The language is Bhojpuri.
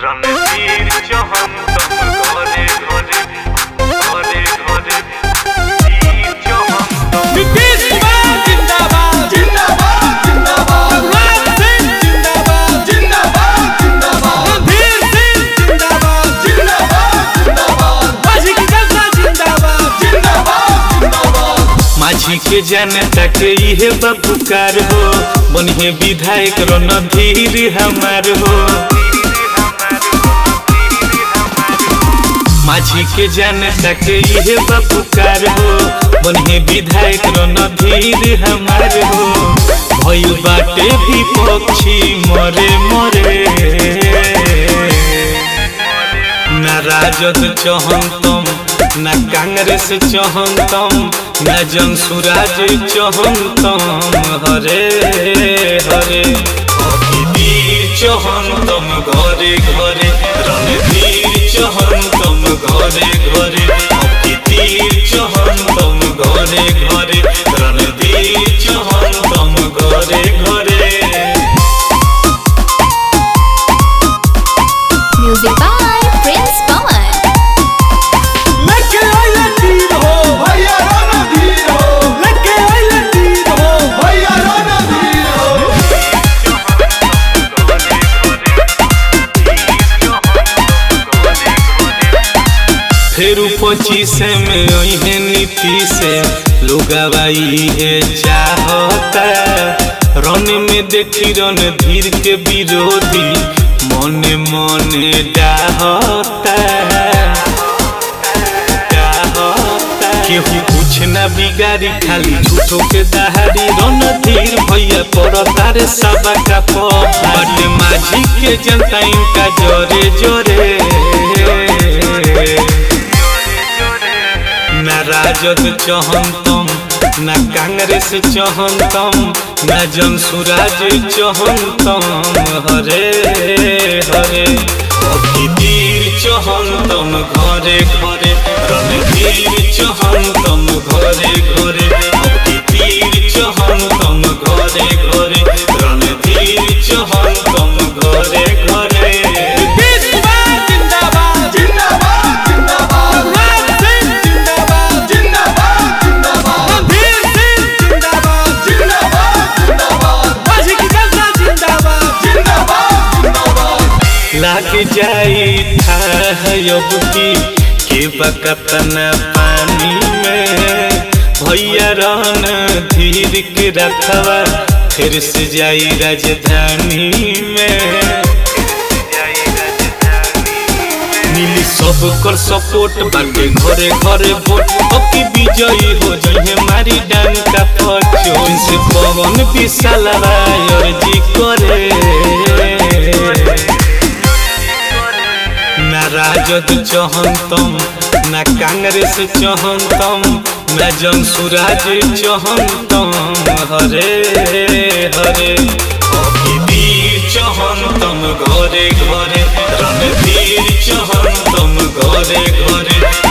রণবীর চৌহান তখন ঘরে ঘরে ঘরে ঘরে বীর চৌহান তখন नीतीश कुमार जिंदाबाद जिंदाबाद जिंदाबाद राज सिंह जिंदाबाद जिंदाबाद जिंदाबाद रणधीर सिंह जिंदाबाद जिंदाबाद जिंदाबाद माझी की जनता जिंदाबाद जिंदाबाद जिंदाबाद माझी के जनता के इहे बपुकार हो बनिहे विधायक रणधीर हमार हो माझी के जनता के इहे बपुकार हो बनिहे विधायक रणधीर हमार हो भइल बाटे विपक्षी मरे मरे ना राजद चहंतम ना कांग्रेस चहंतम ना जनसुराज चहंतम हरे हरे अभिवीर चहंतम घरे घरे रणवीर चहंतम घरे घरे अभिवीर चहंतम घरे घरे रणवीर चहंतम घरे घरे Music by Prince Pawan. लेके आइले तीर हो भैया रणधीर हो लेके आइले तीर हो भैया रणधीर हो फिर पच्चीस में अहे नीति से लुगावाई है चाहता रन में देखी रन धीर के विरोधी मने मने डाहता डाहता। केहू कुछ न बिगाड़ी खाली झूठो के दहाड़ी रन धीर भैया पर तारे सबा का पट माझी के जनता इनका जोरे जोरे ना राजद चहंतम ना कांग्रेस चहंतम ना जनसुराज चहंतम हरे हरे अभिवीर चहंतम घरे घरे रणवीर चहंतम घरे घरे अभिवीर चहंतम घरे घरे रणवीर चहंतम घरे घरे नीतीश कुमार जिंदाबाद जिंदाबाद जिंदाबाद राज सिंह जिंदाबाद जिंदाबाद जिंदाबाद रणधीर सिंह जिंदाबाद जिंदाबाद जिंदाबाद माझी की जनता जिंदाबाद जिंदाबाद जिंदाबाद लाग जाई था अब की के बकतना पानी में भैया रहन धीर के रखवा फिर से जाई राजधानी में मिली सब कर सपोर्ट बाटे घरे घरे वोट अबकी विजयी हो जइहे मारी डंका पचो से पवन विशाल अर्जी करे ना राजद चहंतम ना कांग्रेस चहंतम ना जनसुराज चहंतम हरे हरे अभिवीर चहंतम घरे घरे रणवीर चहंतम घरे घरे